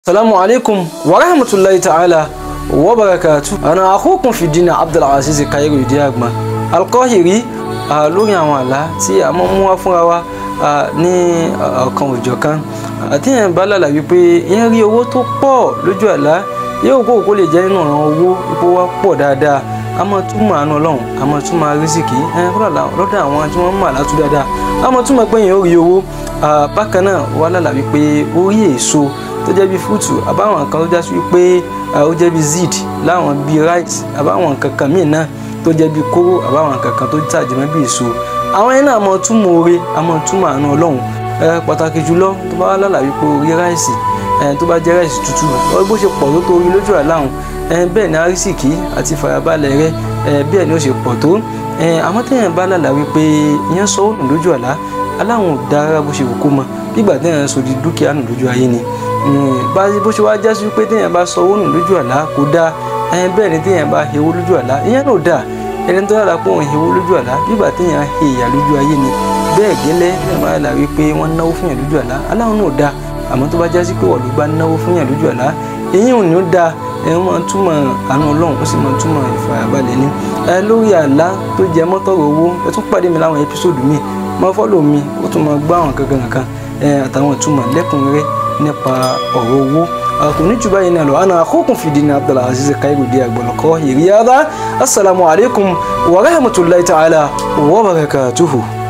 Assalamu alaikum wa rahmatullahi ta'ala wa barakatu. Ana akhukun fi dini Abdulaziz Kairu Idiagba. Alqahiri lórí àwọn àlá tí a máa ń mú wá fúnra wa ní ọ̀kan òjọ̀ kan. Àti yẹn bá lálà wípé yẹn rí owó tó pọ̀ lójú àlá yóò kó kó lè jẹ́ nínú ọ̀ràn owó ipò wa pọ̀ dáadáa. A máa túmọ̀ àánú Ọlọ́run, a máa túmọ̀ arísìkí lọ́dọ̀ àwọn tí wọ́n mọ̀ àlátú dáadáa. A máa túmọ̀ pé yẹn ó rí owó. Bákan náà wà lálà wípé ó rí èso tó jẹ́ bí fúrúùtù àbáwọn nǹkan tó já sí wípé ó jẹ́ bí zid láwọn bí rice àbáwọn nǹkan kan míì náà tó jẹ́ bí kóró àbáwọn nǹkan kan tó tàjẹmọ́ bí èso àwọn yẹn náà mọ túmọ̀ oore àmọ́ túmọ̀ àánú ọlọ́run pàtàkì jùlọ tó bá lálà wípé orí ráìsì tó bá jẹ́ ráìsì tútù bó ṣe pọ̀ tó tó orí lójú àláhùn bẹ́ẹ̀ ni arísìkí àti farabalẹ̀ rẹ bẹ́ẹ̀ ni ó ṣe pọ̀ tó àmọ́ téèyàn bá lálà wípé ìyẹn sọ òòrùn lójú àlá aláwọn ò dára bó ṣe wù kó mọ bígbà téèyàn sọ di dúkìá nù lójú ayé ni bá bó ṣe wá já sí pé téèyàn bá sọ owó nù lójú àlá kò dáa bẹ́ẹ̀ ni téèyàn bá hewu lójú àlá ìyẹn náà dáa ẹni tó yàrá pé òun hewu lójú àlá bígbà téèyàn he ìyà lójú ayé ni bẹ́ẹ̀ gẹ́lẹ́ téèyàn bá yàrá wípé wọ́n náwó fún yàn lójú àlá aláwọn náà dáa àmọ́ tó bá já sí pé wọ́n ló bá náwó fún yàn lójú àlá èyí ò ní ó dáa ẹ máa ń túmọ̀ àánú ọlọ́run ó sì máa ń túmọ̀ ìfarabalẹ̀ ni ẹ lórí àlá tó jẹ mọ́tọ́rọ̀ owó ẹ tún pàdé mi láwọn ẹpísòdù míì máa fọ́lọ̀ mi ó tún máa gbọ́ àwọn kankan kankan àtàwọn ìtumọ̀ lẹ́kùnrẹ́rẹ́ nípa ọ̀rọ̀ owó kò ní jù báyìí náà lọ ana akhukum fi dini Abdulaziz Kairu Idiagba Al-Qahiri assalamu alaikum wa rahmatullahi ta'ala wa barakatuhu.